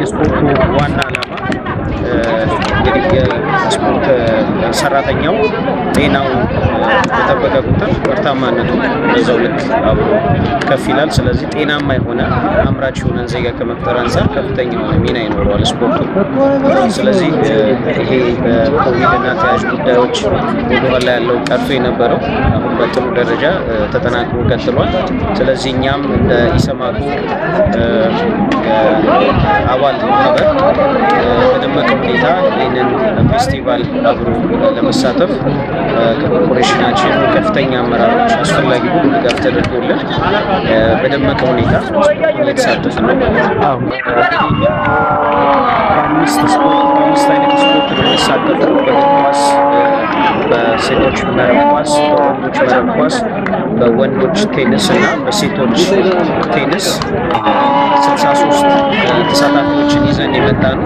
የስፖርቱ ዋና ዓላማ እንግዲህ የስፖርት ሰራተኛው ጤናው በጠበቀ ቁጥር ምርታማነቱ በዛው ልክ አብሮ ከፍ ይላል። ስለዚህ ጤናማ የሆነ አምራች የሆነን ዜጋ ከመፍጠር አንጻር ከፍተኛ የሆነ ሚና ይኖረዋል ስፖርቱ። ስለዚህ ይሄ በኮቪድና ተያያዥ ጉዳዮች ወደኋላ ያለው ቀርቶ የነበረው አሁን በጥሩ ደረጃ ተጠናክሮ ቀጥሏል። ስለዚህ እኛም እንደ ኢሰማኮ አባል ማህበር በደመቀ ሁኔታ ይህንን ፌስቲቫል አብሮ ለመሳተፍ ከኮርፖሬሽናችን ከፍተኛ አመራሮች አስፈላጊ ሁሉ ድጋፍ ተደርጎልን በደመቀ ሁኔታ እየተሳተፍ ነው። አምስት አምስት አይነት ስፖርት ነው የሚሳተፈው በእግር ኳስ፣ በሴቶች መረብ ኳስ፣ በወንዶች መረብ ኳስ፣ በወንዶች ቴኒስ እና በሴቶች ቴኒስ ስልሳ ሶስት ተሳታፊዎችን ይዘን የመጣ ነው።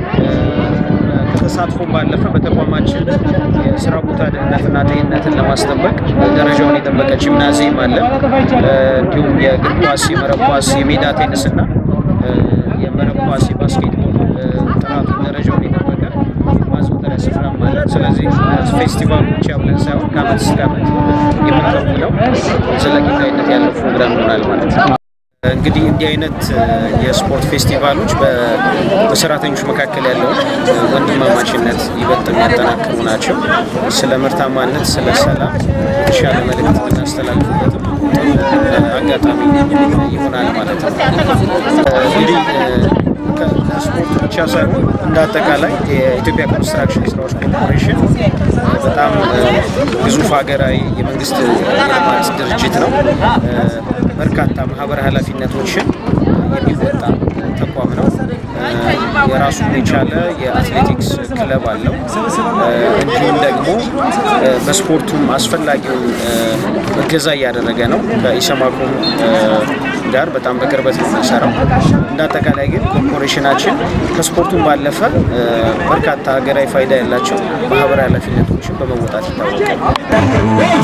ከተሳትፎም ባለፈ በተቋማችን የስራ ቦታ ደህንነትና ጤንነትን ለማስጠበቅ ደረጃውን የጠበቀ ጂምናዚየም አለ። እንዲሁም የእግር ኳስ፣ የመረብ ኳስ፣ የሜዳ ቴኒስ እና የመረብ ኳስ፣ የባስኬትቦል ጥራቱ ደረጃውን የጠበቀ ማዘውተሪያ ስፍራም አለ። ስለዚህ ፌስቲቫሉ ብቻ ብለን ሳይሆን ከአመት እስከ አመት የምንከውነው ዘለቂታዊነት ያለው ፕሮግራም ይሆናል ማለት ነው። እንግዲህ እንዲህ አይነት የስፖርት ፌስቲቫሎች በሰራተኞች መካከል ያለውን ወንድማማችነት ይበልጥ የሚያጠናክሩ ናቸው። ስለ ምርታማነት፣ ስለ ሰላም የተሻለ መልእክት የምናስተላልፍበትም አጋጣሚ ይሆናል ማለት ነው። እንግዲህ ከስፖርት ብቻ ሳይሆን እንደ አጠቃላይ የኢትዮጵያ ኮንስትራክሽን ስራዎች ኮርፖሬሽን በጣም ግዙፍ ሀገራዊ የመንግስት የልማት ድርጅት ነው። በርካታ ማህበራዊ ኃላፊነቶችን የሚወጣ ተቋም ነው። የራሱን የቻለ የአትሌቲክስ ክለብ አለው። እንዲሁም ደግሞ በስፖርቱም አስፈላጊውን እገዛ እያደረገ ነው። ከኢሰማኮም ጋር በጣም በቅርበት ነው የሚሰራው። እንደ አጠቃላይ ግን ኮርፖሬሽናችን ከስፖርቱም ባለፈ በርካታ ሀገራዊ ፋይዳ ያላቸው ማህበራዊ ኃላፊነቶችን በመወጣት ይታወቃል።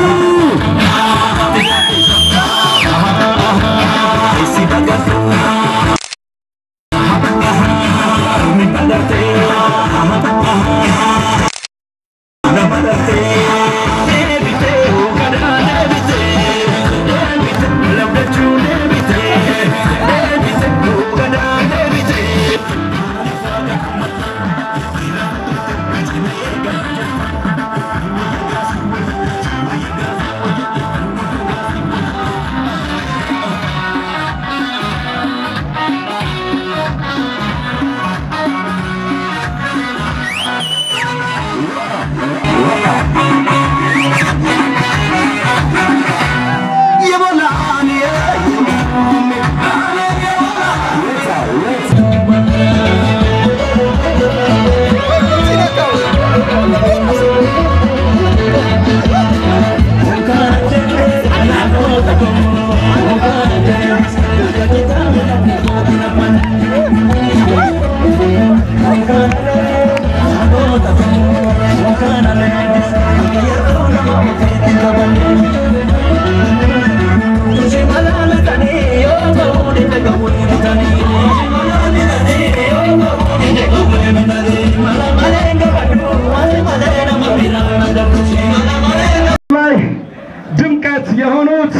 ላይ ድምቀት የሆኑት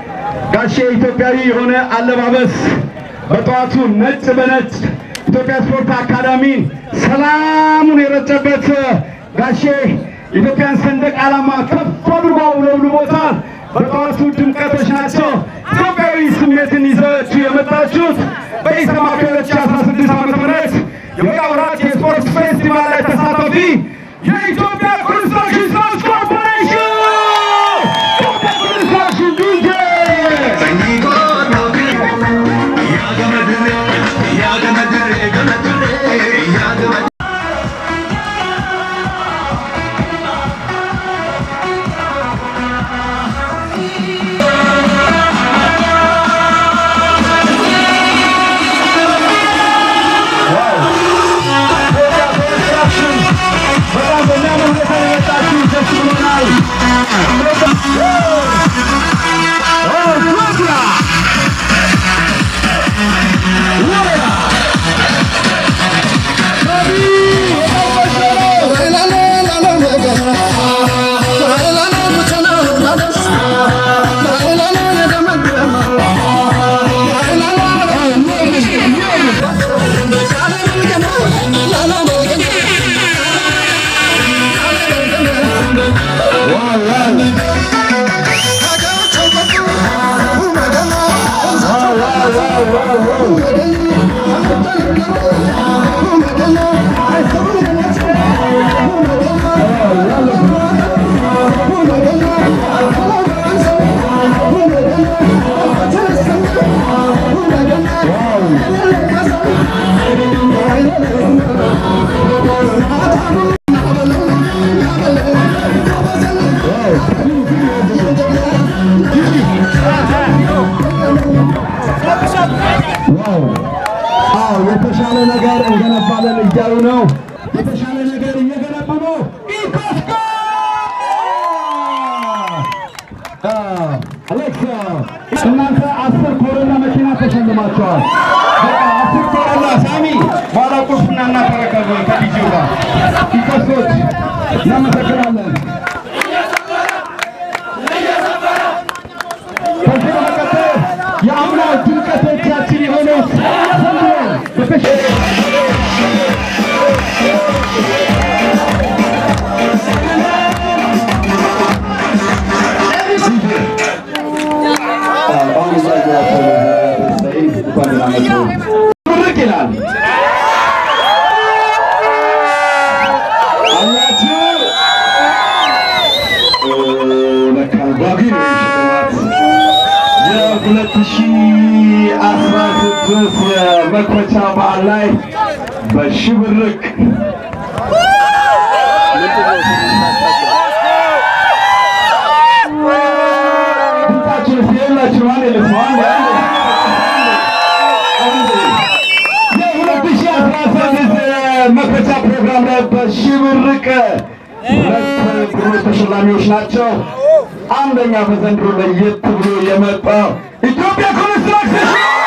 ጋሼ ኢትዮጵያዊ የሆነ አለባበስ በጠዋቱ ነጭ በነጭ ኢትዮጵያ ስፖርት አካዳሚን ሰላሙን የረጨበት ጋሼ ኢትዮጵያን ሰንደቅ ዓላማ ከፍ አድርጎ አውለብልቦታል። በጠዋቱ ድምቀቶች ናቸው። ኢትዮጵያዊ ስሜትን ይዛችሁ የመጣችሁት በኢሰማኮ 2016 ዓ.ም የበጋ ወራት የስፖርት ፌስቲቫል ላይ ተሳታፊ የኢትዮጵያ ኮንስትራክሽን ስራዎች ኮርፖሬሽን ኢትዮጵያ ኮንስትራክሽን ዲጄ በጣም በሚያምር ሁኔታ የመጣችሁ ደስ ብሎናል። ኦ፣ ኮብራ! ወረራ! አዎ የተሻለ ነገር እንገነባለን እያሉ ነው። የተሻለ ነገር እየገነቡ ነው። ኢኮስኮ አሌክስ እናንተ አስር ኮሮና መኪና ተሸልማቸዋል። በቃ አስር ኮሮና ሳሚ በኋላ ቁልፍና እናተረከበ ከልጅው ጋር ኢኮስኮች እናመሰግናለን። ከዚህ በመቀጠል የአምና ድምቀቶቻችን የሆኑት ዘንድሮ በተሸ ምርቅ ይላል አላችሁ ለካ ጓጊ ነው ሽልማት የሁለት ሺህ አስራ ስድስት የመክፈቻ በዓል ላይ በሽብርቅ ድምፃችን እስኪ የላችሁ አንድ ልስማ አንድ አንድ የሁለት ሺህ አስራ ስድስት የመክፈቻ ፕሮግራም ላይ በሽብርቅ ሁለት ብሮች ተሸላሚዎች ናቸው። አንደኛ በዘንድሮ ለየት ብሎ የመጣው ኢትዮጵያ ኮንስትራክሽን